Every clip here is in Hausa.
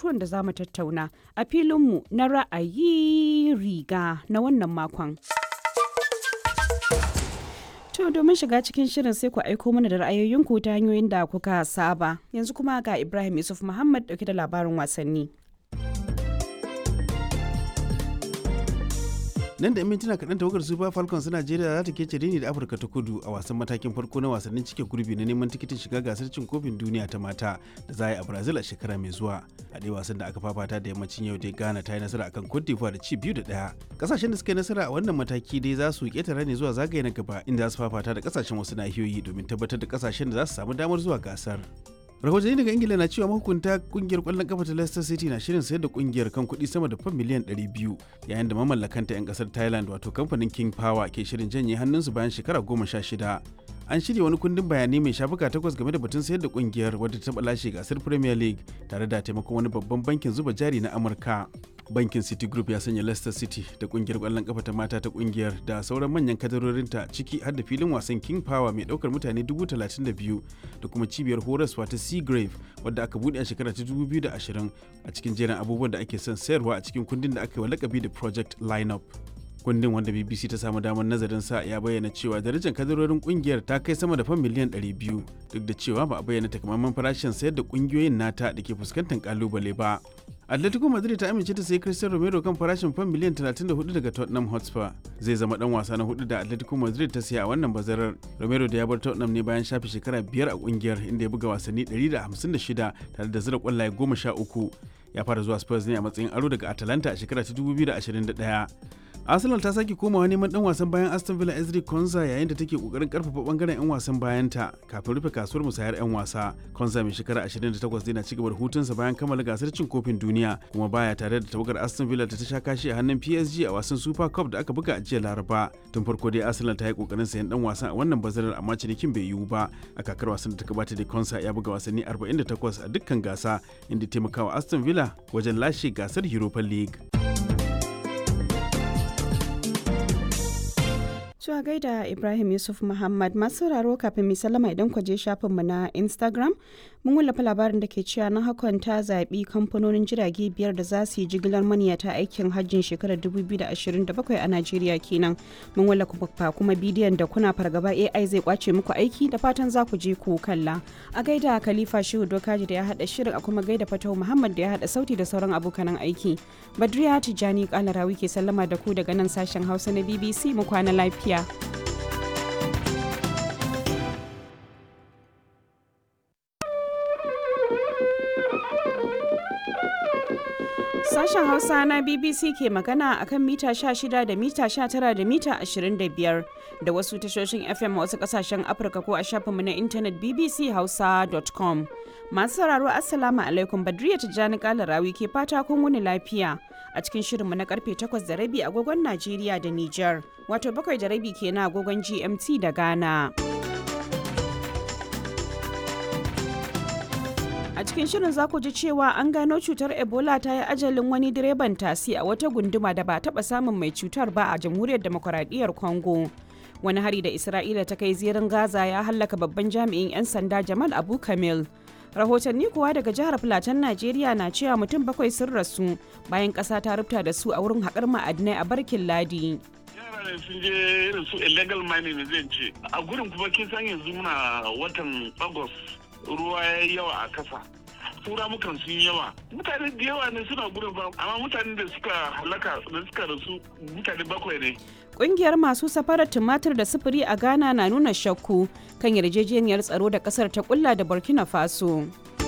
batutuwan da za mu tattauna a filinmu na ra'ayi riga na wannan makon. To domin shiga cikin shirin sai ku aiko mana da ra'ayoyinku ta hanyoyin da kuka saba. Yanzu kuma ga Ibrahim Yusuf Muhammad dauke da labarin wasanni. nan da 'yan mintuna kaɗan tawagar super falcons najeriya za ta kece rini da afirka ta kudu a wasan matakin farko na wasannin cike gurbi na neman tikitin shiga gasar cin kofin duniya ta mata da za a yi a brazil a shekara mai zuwa a ɗaya wasan da aka fafata da yammacin yau dai ghana ta yi nasara akan cote d'ivoire da ci biyu da ɗaya ƙasashen da suka yi nasara a wannan mataki dai za su ƙetare ne zuwa zagaye na gaba inda za su fafata da ƙasashen wasu nahiyoyi domin tabbatar da ƙasashen da za su samu damar zuwa gasar rahotanni daga ingila na cewa mahukunta kungiyar kwallon kafa ta leicester city na shirin sayar da kungiyar kan kuɗi sama da fan miliyan 200 yayin da mamallakanta 'yan kasar thailand wato kamfanin king power ke shirin janye hannunsu bayan shekara goma sha shida an shirya wani kundin bayanai mai shafuka takwas game da batun sayar da kungiyar wadda ta taɓa lashe gasar premier league tare da taimakon wani babban bankin zuba jari na amurka bankin city group ya sanya leicester city da kungiyar kwallon kafa ta mata ta kungiyar da sauran manyan kadarorinta ciki har da filin wasan king power mai daukar mutane 32,000 da kuma cibiyar horaswa ta seagrave wadda aka bude a shekara ta 2020 a cikin jerin abubuwan da ake son sayarwa a cikin kundin da aka yi wa lakabi da project lineup kundin wanda bbc ta samu damar nazarin sa ya bayyana cewa darajar kadarorin kungiyar ta kai sama da fan miliyan 200 duk da cewa ba a bayyana takamaiman farashin sayar da kungiyoyin nata da ke fuskantar kalubale ba atletico madrid ta amince ta sayi cristiano romero kan farashin fan miliyan 34 daga tottenham hotspur zai zama dan wasa na hudu da atletico madrid ta siya a wannan bazarar romero da ya bar tottenham ne bayan shafe shekara biyar a kungiyar inda ya buga wasanni 156 tare da zira kwallaye 13 ya fara zuwa spurs ne a matsayin aro daga atalanta a shekara ta 2021 arsenal ta sake komawa neman dan wasan bayan aston villa ezri konza yayin da take kokarin karfafa bangaren yan wasan bayanta kafin rufe kasuwar musayar yan wasa konza mai shekara 28 zai na cigaba da hutunsa bayan kammala gasar cin kofin duniya kuma baya tare da tawagar aston villa ta sha kashi a hannun psg a wasan super cup da aka buga a jiya laraba tun farko dai arsenal ta yi kokarin sayan dan wasan a wannan bazarar amma cinikin bai yiwu ba a kakar wasan da ta gabata da konsa ya buga wasanni 48 a dukkan gasa inda taimakawa aston villa wajen lashe gasar europa league Zuwa gaida Ibrahim Yusuf Muhammad masu sauraro kafin mai sallama idan ku je shafinmu na Instagram mun wallafa labarin da ke cewa na hakan ta zaɓi kamfanonin jirage biyar da za su yi jigilar maniyata aikin hajjin shekarar 2027 a Najeriya kenan. Mun wallafa kuma bidiyon da kuna fargaba AI zai kwace muku aiki da fatan za ku je ku kalla. A gaida Khalifa Shehu Dokaji da ya haɗa shirin a kuma gaida Fatau Muhammad da ya haɗa sauti da sauran abokanan aiki. Badriya Tijjani Kalarawi ke sallama da ku daga nan sashen Hausa na BBC mu kwana lafiya. lafiya. Sashen Hausa na BBC ke magana a kan mita 16 da mita 19 da mita 25 da wasu tashoshin FM wasu kasashen Afirka ko a shafinmu na intanet bbchausa.com. Masu sauraro Assalamu alaikum Badriya Tijjani Kalarawi ke fata kun wuni lafiya a cikin shirinmu na karfe 8 da rabi agogon Najeriya da Nijar, wato bakwai da rabi kenan agogon GMT da Ghana. A cikin shirin za ku ji cewa an gano cutar Ebola ta yi ajalin wani direban tasi a wata gunduma da ba taɓa samun mai cutar ba a jamhuriyar demokuraɗiyyar Congo. Wani hari da Isra'ila ta kai zirin Gaza ya hallaka babban jami'in 'yan sanda Jamal Abu Kamil. Rahotanni kuwa daga jihar Filatan Najeriya na cewa mutum bakwai sun rasu bayan ƙasa ta rubuta da su a wurin haƙar ma'adinai a barkin ladi. yaran sun je irin su illegal mining zai ce a gurin kuma kin san yanzu muna watan agust ruwa ya yi yawa a kasa tura mukan sun yawa mutane da yawa ne suna gurin ba amma mutanen da suka halaka da suka rasu mutane bakwai ne Ƙungiyar masu safarar tumatir da sufuri a Ghana na nuna shakku kan yarjejeniyar tsaro da ƙasar ta kulla da Burkina Faso.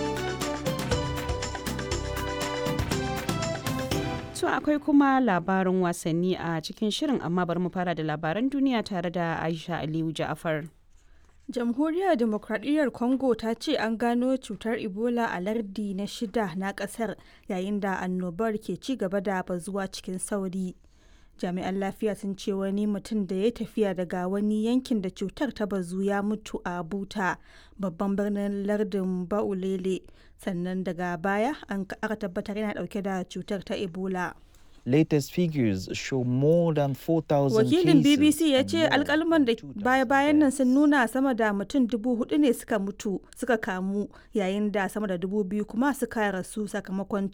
To akwai kuma labarin wasanni a cikin shirin amma bari mu fara da labaran duniya tare da Aisha Aliyu Ja'afar. Jamhuriyar Demokradiyyar Congo ta ce an gano cutar Ebola a lardi na shida na kasar yayin da annobar ke ci gaba da bazuwa cikin sauri. Jami'an lafiya sun ce wani mutum da ya tafiya daga wani yankin da cutar ta bazu ya mutu a Buta, babban birnin lardin Baulele, sannan daga baya an aka tabbatar yana dauke da cutar ta Ebola. latest figures show more than 4,000 Wakilin cases BBC ya and ce more alkalman da than 2,000 baya-bayan nan sun deaths. nuna sama da mutum dubu hudu ne suka mutu suka kamu yayin da sama da dubu biyu kuma suka rasu sakamakon